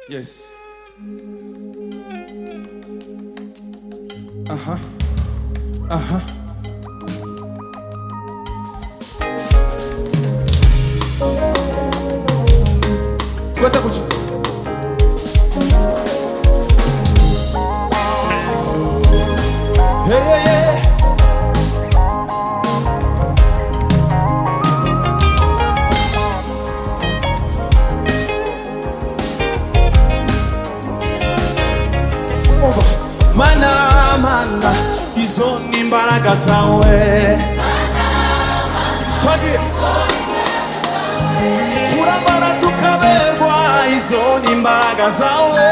Yes. Uh huh. Uh huh. Gwesa kuchi. Hey, yeah, yeah. Umva. Mana, mana, izo ni imbaraga zawe. Twagiye. turabara tukaberwa izo ni imbaraga zawe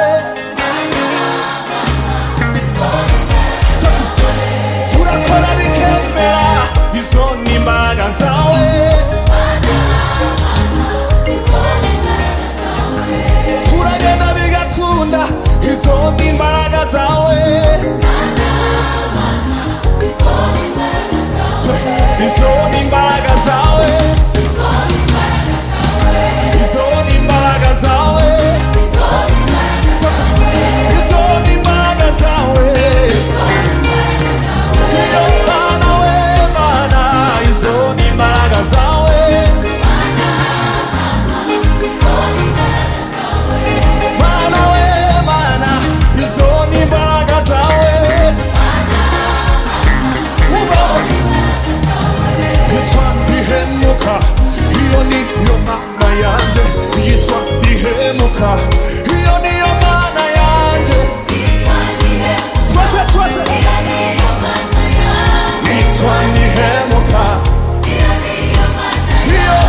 turakora bikemera izo ni imbaraga zawe turagenda bigakunda izo ni imbaraga zawe izo ni imbaraga zawe izo ni imbaraga zawe izo ni imbaraga zawe Mana we, mana, izo ni imbaraga zawe. Mana we, mana, izo ni imbaraga zawe. Uba, yitwa ntihemuka, iyo niyo mana yanjye. Yitwa ntihemuka, iyo niyo mana yanjye. Twese, twese. Yitwa ntihemuka. iyo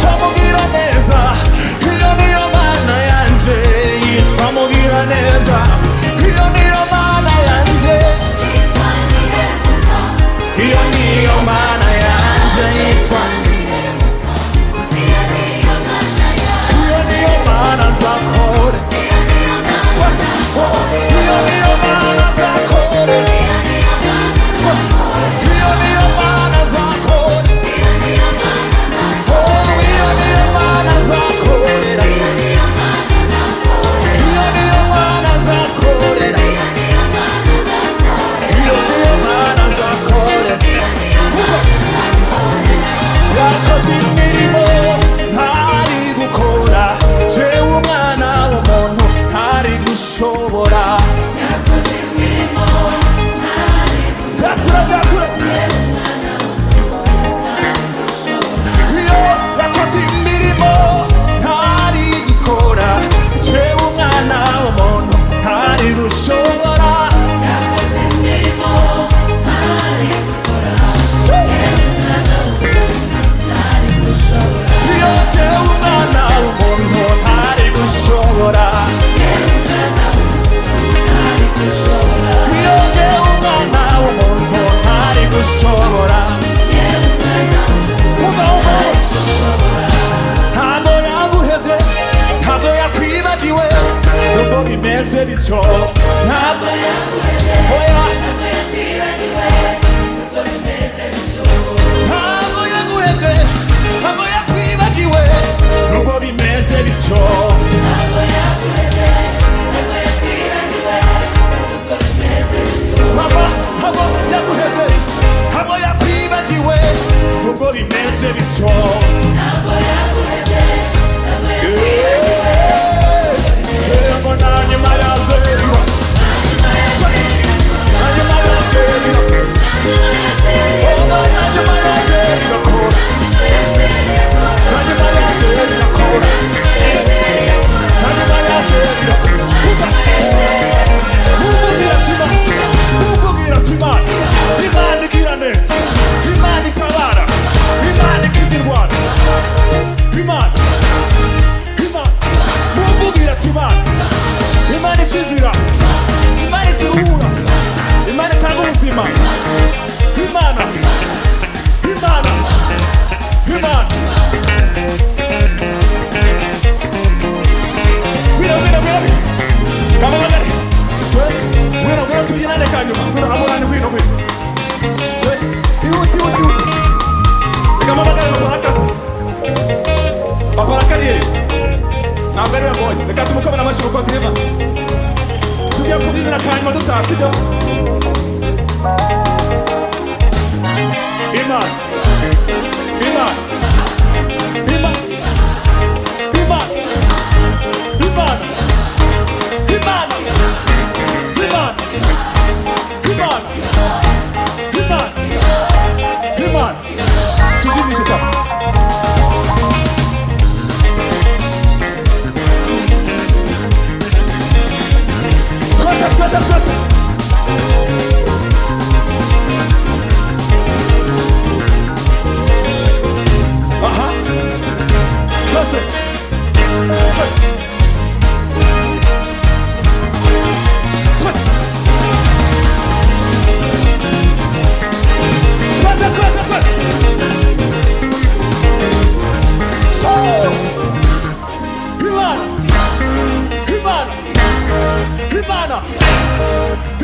yitwa mugira neza iyo niyo mana yanjye yitwa mugira neza iyo niyo mana yanjye iyo niyo mana yanjye yitwa iyo niyo mana zakore iyo niyo mana zakore iyo niyo mana zakore Oh, iyo niyo mana zakorera iyo niyo mana zakorera iyo niyo mana zakorera yakoze imirimo ntari gukora jewe umwana w'umuntu ntari gushobora gatura gatura iyo yakoze imirimo ntari gukora jewe umwana w'umuntu ntari gushobora iyo jewe umwana w'umuntu ntari gushobora iyo jewe umwana w'umuntu ntari gushobora umva umva ntabwo yaguhebye ntabwo yakwibagiwe nubwo bimeze bityo ntabwo oya ntabwo yaguhebye ntabwo yakwibagiwe nubwo bimeze bityo ntabwo ntabwo yaguhebye ntabwo yakwibagiwe nubwo bimeze bityo Eh, ngo nanyuma yazerwa nanyuma yazerwa bwatse umukobwa n'amashyi umukozi heva tugiye kubyinira akanyuma dutaha sibyo imana imana imana imana imana imana imana imana imana imana tuzindishe safi twese twese twese aha twese twe- twese twese twese twese so imana imana imana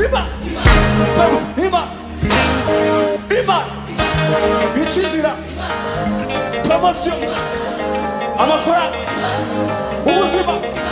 Iba! Tabuze iba! Iba! Ikizira! Promosiyo! Amafaranga! Ubuzima!